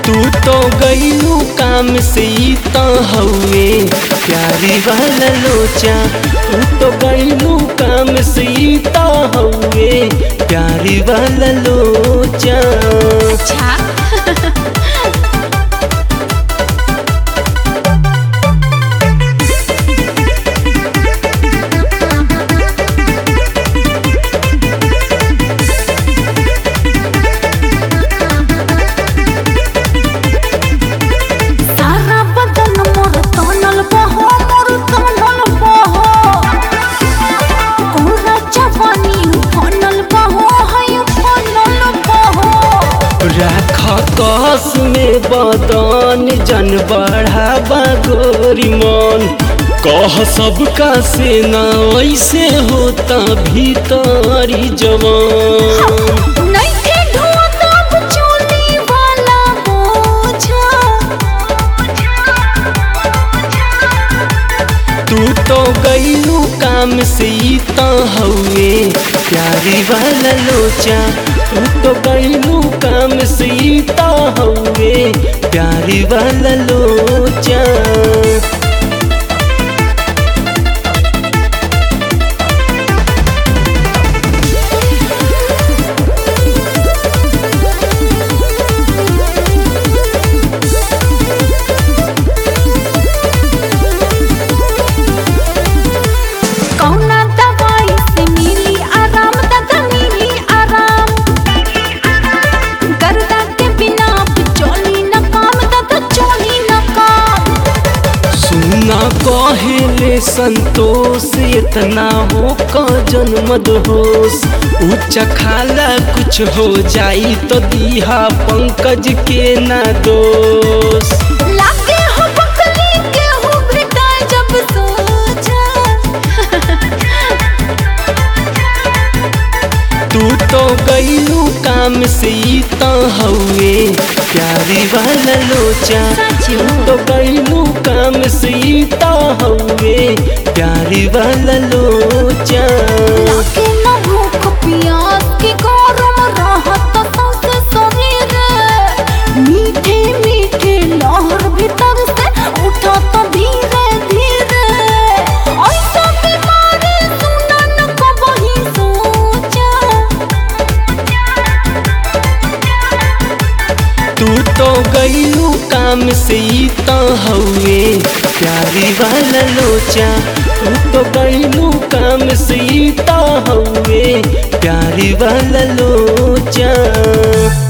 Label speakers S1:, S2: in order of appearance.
S1: तू तो गईलू काम से ही तो हउए प्यारी वाला लोचा तू तो गईलू काम से ही तो हउए प्यारी वाला लोचा
S2: अच्छा सारा बदन मोर तनल बहो मोर तनल बहो पूरा जवानी फनल बहो है फनल बहो
S1: राख कस में बदन जन बढ़ावा गोरी मन कह सबका से ना ऐसे होता भीतरी जवान
S2: नइखे धुआं तब चोली वाला बोझा
S1: तू तो गईलू काम से ही तो हउए प्यारी वाला लोचा तू तो गईलू काम से ही तो हउए प्यारी वाला लोचा
S2: कौना दवाई से मिली आराम दादा मिली आराम गर्दा के बिना अब चोली न काम दादा चोली न काम
S1: सुना कहेले संतोष इतना हो का जन्मद होश उच्च खाला कुछ हो जाई तो दीहा पंकज के ना दोष
S2: लागे हो बकली के हो बेटा जब सोचा
S1: तू तो गईलू काम से ही तो हउए प्यारी वाला लोचा तू तो गईलू काम से ही तो हउए प्यारी वाला लोचा
S2: लागे न भूख प्यास की गरम रहत सौसे शरीर मीठे मीठे लहर भीतर से उठत धीरे धीरे ऐसा बीमारी सुना न कबही सोचा
S1: तू तो गईलू काम से ही तो हउए प्यारी वाला लोचा तू तो गईलू काम से ही तो हउए प्यारी वाला लोचा